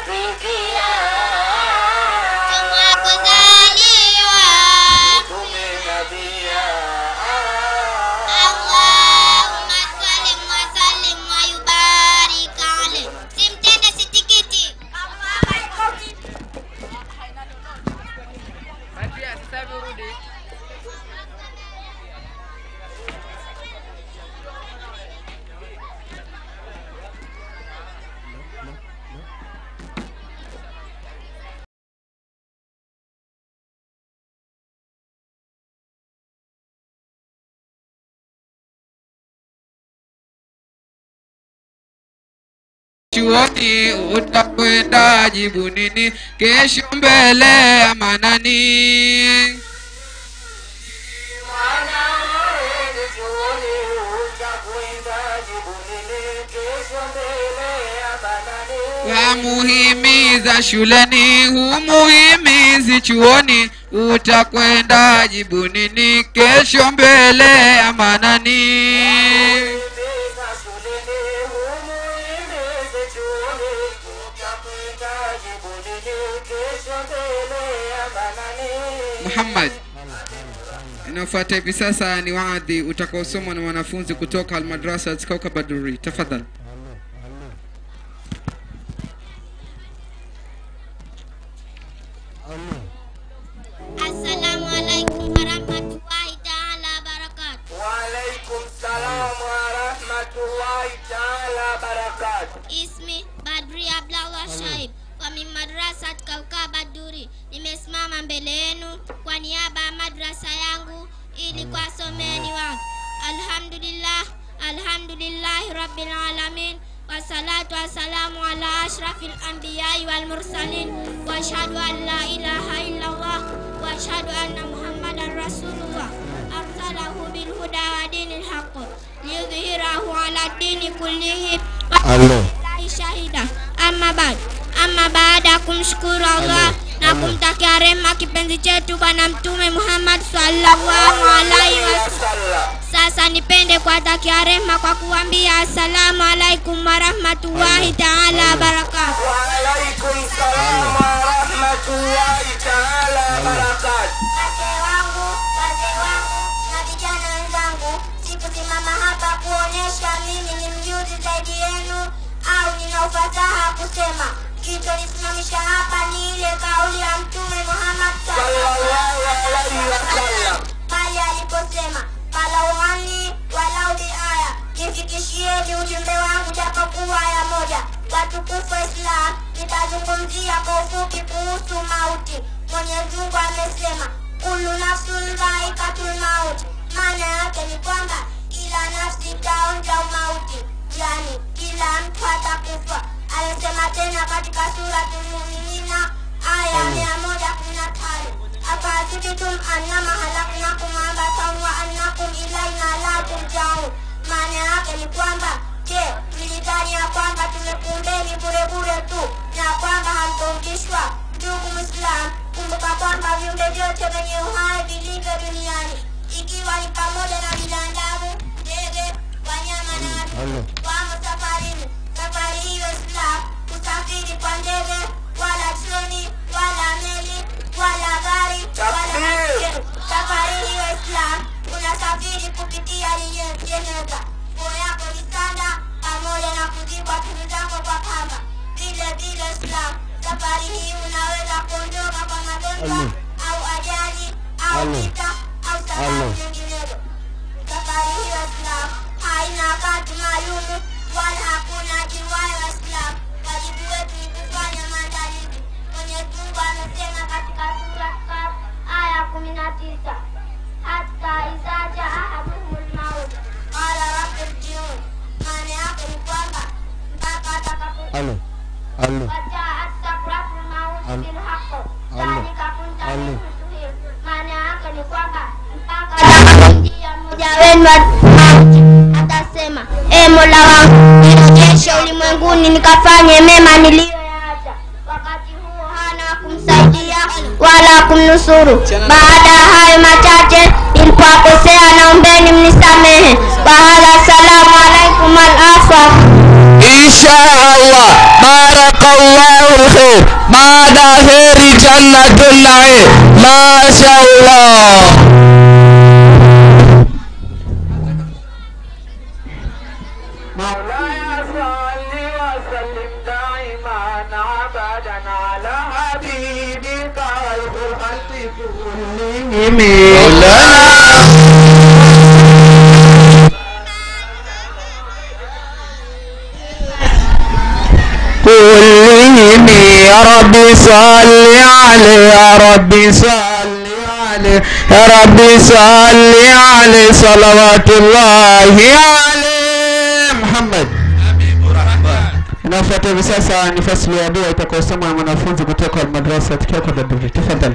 kufikia kuzaliwa mtume nabia Allahumma sallim wa sallim wa yubarik alayhi. Simtende sitikiti. chuoni utakwenda jibu nini kesho mbele ya manani mwana wewe chuoni utakwenda jibu nini kesho mbele ya banani wamuhimiza shuleni humuhimizi chuoni utakwenda jibu nini kesho mbele ya manani Himiza shuleni humuhimize chuoni utakwenda jibu nini kesho mbele ya banani muhammad inayofuata hivi sasa ni waadhi utakaosomwa na wanafunzi kutoka almadrasa kaukabaduri tafadhali Assalamu alaikum wa rahmatullahi ta'ala wa barakatuh. Waalaikum salam wa rahmatullahi taala barakatuh. Ismi Badri Abdallah Shaib wa min madrasat Kaukaba Duri. Nimesimama mbele yenu kwa niaba ya madrasa yangu ili kuwasomeni wangu. Alhamdulillah, alhamdulillahi rabbil alamin wassalatu wassalamu ala ashrafil anbiyai wal mursalin wa ashhadu an la ilaha illallah wa ashhadu anna muhammadan rasulullah arsalahu bil huda wa dinil haqq liyudhhirahu ala dini kullihi Allahi shahida. Amma baad, amma baada ya kumshukuru Allah na kumtakia rehema kipenzi chetu Bwana Mtume Muhammad sallallahu alaihi wasallam. Sasa nipende kuwatakia rehema kwa kuambia assalamu alaikum warahmatullahi taala wabarakatuh. Waalaikum salam wa rahmatullahi taala barakatuh. Wazee wangu, wazee wangu na vijana wenzangu, sikusimama hapa kuonyesha mimi ni mjuzi zaidi yenu au nina ufasaha kusema. Kilichonisimamisha hapa ni ile kauli ya Mtume Muhammad Sallallahu alaihi wasallam. pale aliposema falau anni walau biaya, nifikishieni ujumbe wangu japokuwa aya moja. Watukufu wa Islam, nitazungumzia kwa ufupi kuhusu mauti. Mwenyezi Mungu amesema kullu nafsun dhaikatul maut, maana yake ni kwamba kila nafsi itaonja umauti, yani kila mtu atakufa. Amesema tena katika suratul Muminina aya mia moja kumi na tano afahasibtum annama halaknakum abathan wa annakum ilaina la turjaun, maana yake ni kwamba je, mlidhani ya kwamba tumekuumbeni bure bure tu na kwamba hamtorudishwa? Ndugu Muislam, kumbuka kwamba viumbe vyote vyenye uhai vilivyo duniani ikiwa ni pamoja na binadamu, ndege, wanyama na watu wamo safarini. Safari hiyo Islam kusafiri kwa ndege wala treni wala meli wala gari wala Takbir. baiskeli. Safari hiyo Islam unasafiri kupitia yenye- jeneza, nguo yako ni sanda pamoja na kuzikwa tunu zako kwa kamba. Vile vile Islam, safari hii unaweza kuondoka kwa magonjwa au ajali au vita au sababu nyinginezo. Safari hiyo Islam haina wakati maalumu wala hakuna ajiwayo Islam. Wajibu wetu ni kufanya maandalizi. Mwenyezi Mungu amesema katika sura Kahf aya kumi na tisa hata idha jaa ahaduhumul maut qala rabbi irji'un, maana yake ni kwamba mpaka atakapo wajaat sakratul mauti bil haqq dhalika kunta minhu tuhir, maana yake ni kwamba mpaka atakapomjia mmoja wenu mauti atasema, e Mola wangu, nirejeshe ulimwenguni nikafanye mema niliyoyaacha. Wakati huo hana wa kumsaidia wala kumnusuru. Baada ya hayo machache, nilipowakosea naombeni mnisamehe. Wahadha, salamu alaikum al-afwa. Insha Allah, barakallahu khair. baada ya heri jannatul naim mashaallah مولاي صل وسلم دائما ابدا على حبيبك الخلق كلهم كلهم يا ربي صل عليه يا ربي صل عليه يا ربي صل عليه صلوات الله عليه محمد inafuata hivi sasa ni fasili ya dua itakaosomwa na mwanafunzi kutoka almadrasa tukiwa kwa baduri tafadhali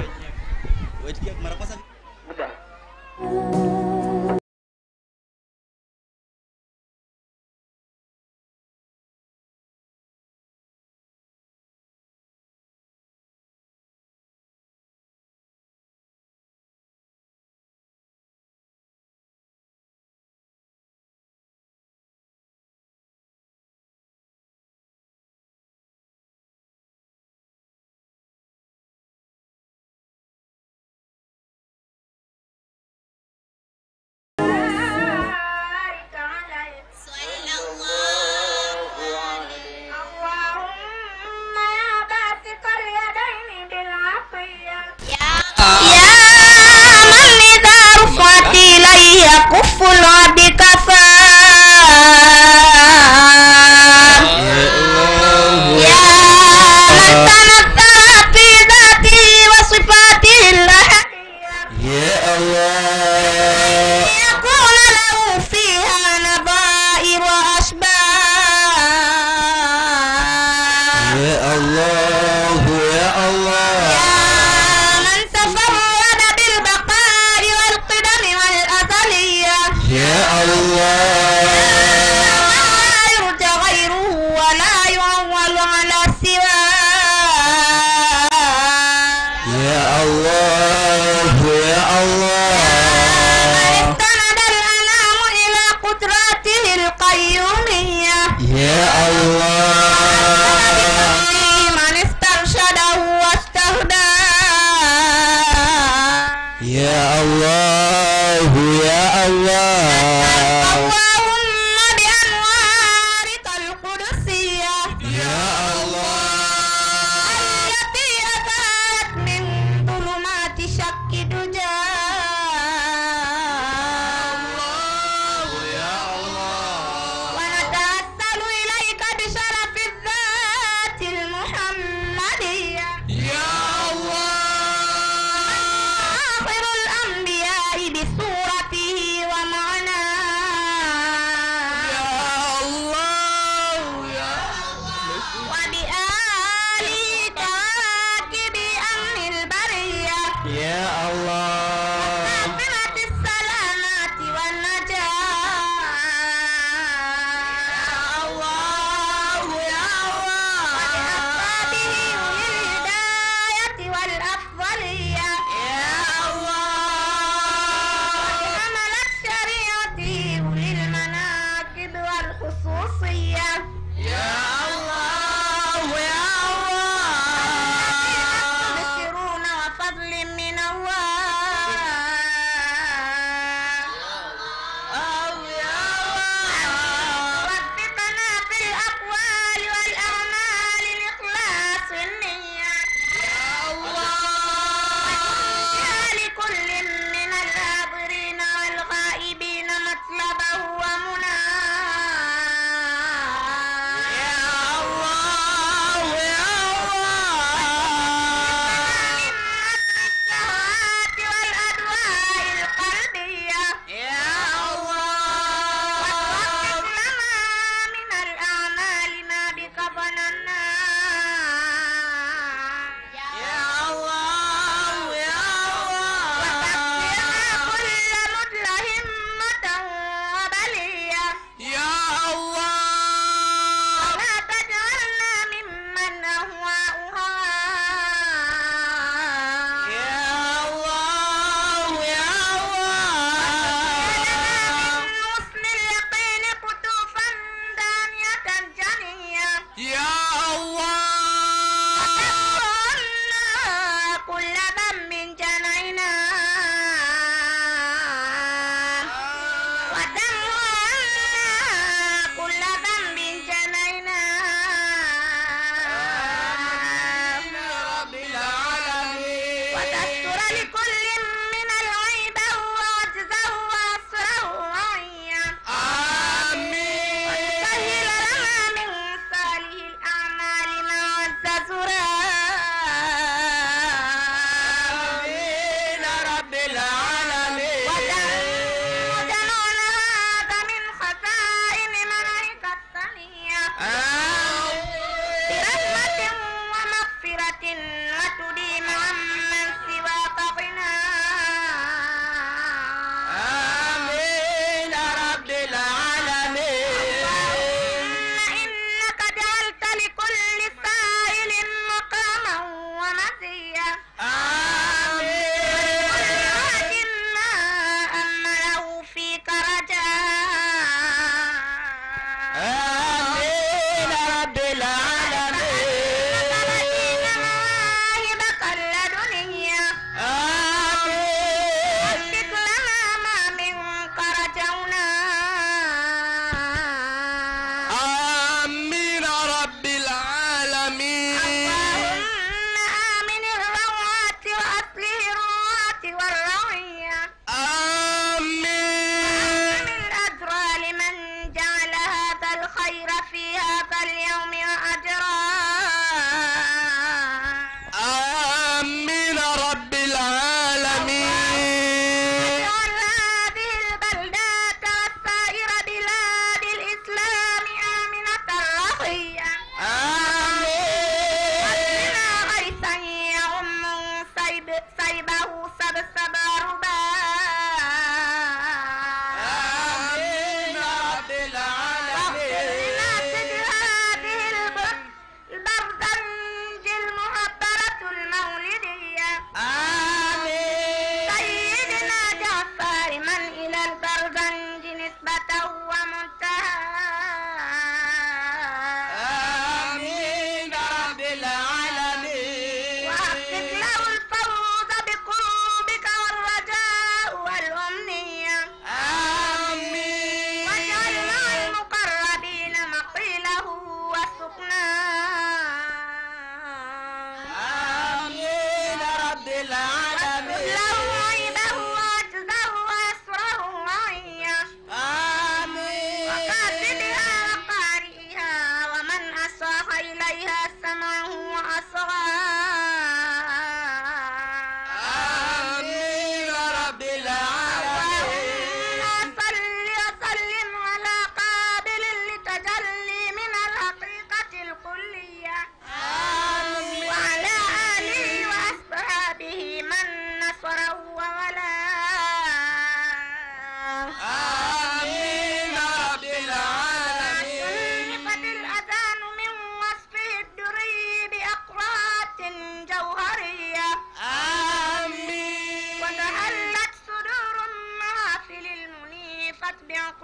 اللهم يا باسط اليدين بالعطية يا من إذا رفعت إليه كف العبد كفاه يا من تنزل في ذاته وصفاته الأحدية يا الله يكون له فيها نظائر وأشباه يا الله يا الله يا من تفرد بالبقاء والقدم والأزلية يا الله لا يرجى غيره ولا يعول على سواه يا الله يا الله استند الأنام إلى قدراته القيومية يا الله من استرشده واستهداه يا الله يا الله اللهم بأنوارك القدسية يا الله التي أتت من ظلمات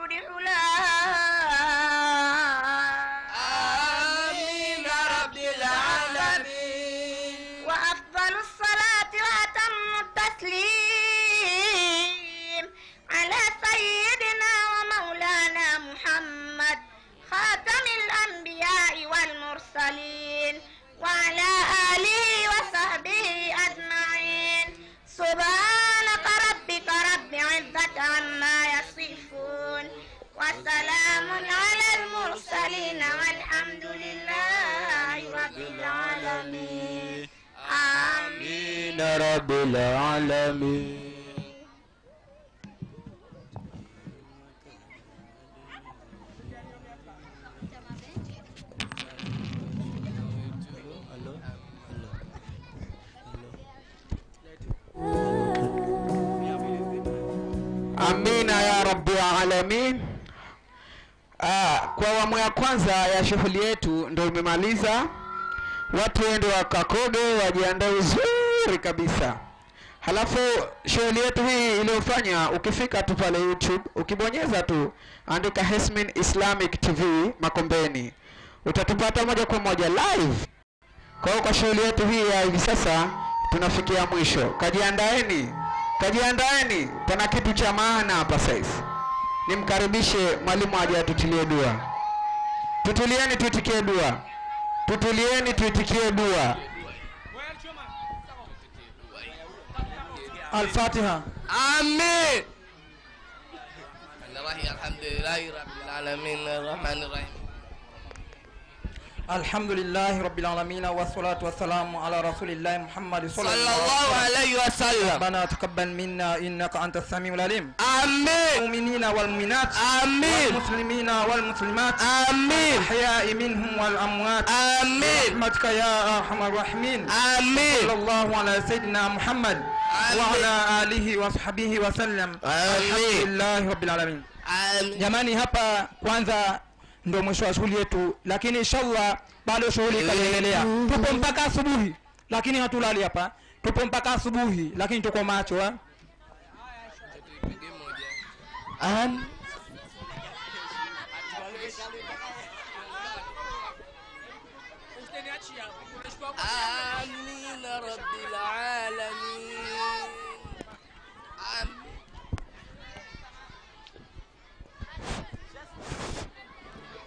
يفلح لها آمين رب العالمين وأفضل الصلاة وأتم التسليم على سيدنا ومولانا محمد خاتم الأنبياء والمرسلين وعلى آله وصحبه أجمعين سبحانك ربك رب عزة عما يصفون وسلام على المرسلين والحمد لله رب العالمين آمين آمين رب العالمين amina ya rabbi alamin ah, kwa awamu ya kwanza ya shughuli yetu ndo imemaliza watu wende wakakoge wajiandae vizuri kabisa halafu shughuli yetu hii iliyofanya ukifika tu pale youtube ukibonyeza tu andika Hesmin islamic tv makombeni utatupata moja kwa moja live kwa hiyo kwa shughuli yetu hii ya hivi sasa tunafikia mwisho kajiandaeni kajiandaeni pana kitu cha maana hapa sasa nimkaribishe mwalimu aje atutilie dua tutulieni tuitikie dua tutulieni tuitikie dua الفاتحة آمين الحمد لله رب العالمين الرحمن الرحيم الحمد لله رب العالمين والصلاة والسلام على رسول الله محمد صلى صلى الله الله عليه عليه وسلم ربنا تقبل منا إنك أنت السميع العليم آمين المؤمنين والمؤمنات آمين والمسلمين والمسلمات آمين الأحياء منهم والأموات آمين برحمتك يا أرحم الراحمين صلى آمين الله على سيدنا محمد آمين. وعلى آله وصحبه وسلم الحمد آمين لله رب العالمين آمين jamani hapa kwanza ndo mwisho wa shughuli yetu lakini inshallah bado shughuli itaendelea tupo mpaka asubuhi lakini hatulali hapa tupo mpaka asubuhi lakini tuko macho eh? Am-